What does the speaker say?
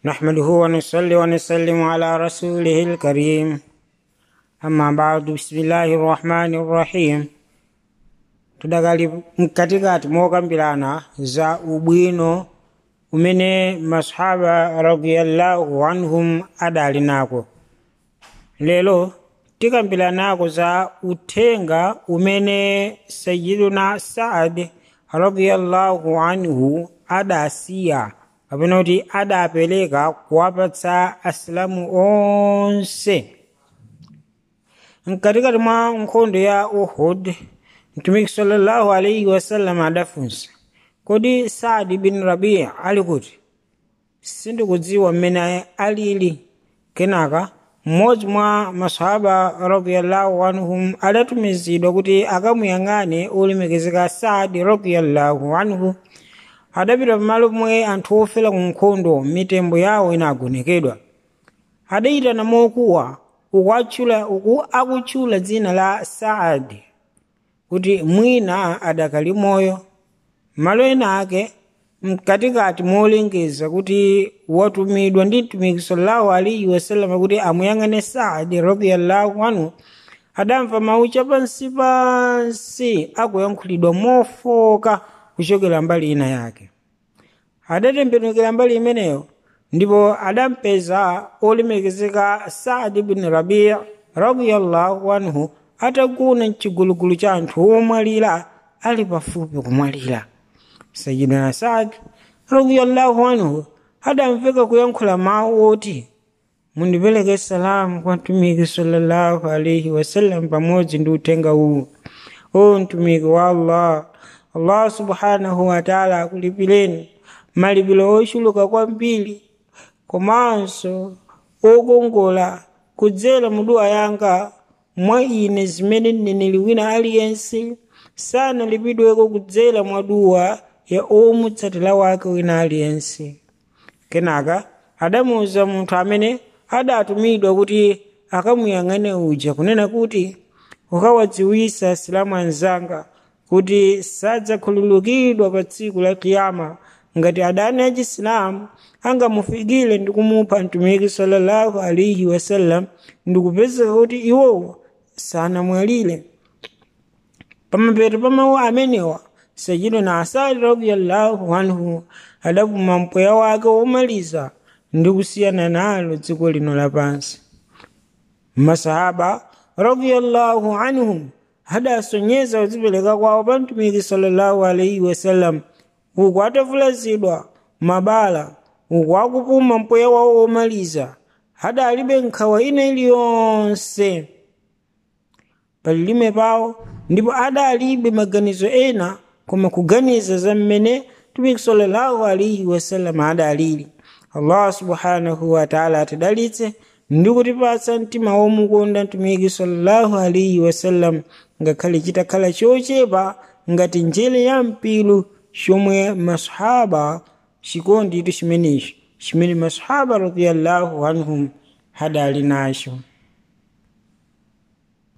نحمده ونصلي ونسلم على رسوله الكريم أما بعد بسم الله الرحمن الرحيم tudagali mkatikati mokambirana za ubwino umene masahaba radiyallahu anhum adali nako lero tikambiranako za uthenga umene sayiduna saad radiyallahu anhu adasiya kapena kuti adapereka kuwapatsa asilamu onse mkatikati mwa nkhondo ya uhud mtumiki sallallahu alaihi wasallam adafunsa kodi saadi bin rabi ali kuti sindikudziwa mmene alili kenaka mmodzi mwa masahaba radiyallahu anhum adatumizidwa kuti akamuyang'ane olemekezeka saadi radiyallahu anhu adapita pamalo pomwe anthu ofera ku nkhondo mitembo yawo inagonekedwa adayitana mokuwa ukuatchula uku akutchula dzina la saadi kuti mwina adakali moyo malo ena ake mkatikati molengeza kuti watumidwa ndi mtumiki sallallahu alaihi wasallam kuti amuyang'ane saadi radiyallahu anhu adamva mawu chapansi pansi akuyankhulidwa mofoka kuchokera mbali ina yake adatembenukira mbali imeneyo ndipo adampeza olemekezeka saadi bin rabi radiyallahu anhu atagona mchigulugulu cha anthu omwalira ali pafupi kumwalira sayidina saad radiyallahu anhu adamveka kuyankhula mawu oti mundipereke salamu kwa mtumiki sallallahu alaihi wasallam pamodzi ndi uthenga uwu o mtumiki wa allah allah subhanahu wataala akulipireni malipiro ochuluka kwambiri komanso okongola kudzera muduwa yanga mwa ine zimene mneneri wina aliyense sanalipidweko kudzera mwa duwa ya omutsatira wake wina aliyense kenaka adamuwuza munthu amene adatumidwa kuti akamuyang'ane uja kunena kuti ukawadziwisa asilamu anzanga kuti sadzakhululukidwa pa tsiku la kiyama ngati adani achisilamu angamufikire ndi kumupha mtumiki sallallahu alaihi wasallam ndikupezeka kuti iwowo sanamwalire pamapeto pa mawu amenewa sayidina asadi radiyallahu anhu adapuma mpweya wake womaliza ndi kusiyana nalo dziko lino lapansi masahaba radiyallahu anhum adasonyeza kudzipereka kwawo pa mtumiki sallallahu alaihi wasallam uku atavulazidwa mabala uku akupuma mpweya wawo womaliza adalibe nkhawa ina iliyonse palilime pawo ndipo adalibe maganizo ena koma kuganiza za mmene mtumiki sallallahu alaihi wasallam adalili allah subhanahu wataala atidalitse ndi kutipatsa mtima womukonda mtumiki sallallahu alaihi wasallam ngakhale chitakhala chochepa ngati njere ya mpilu chomwe masahaba chikondi itu chimenechi chimene masahaba radiyallahu anhum hadali nacho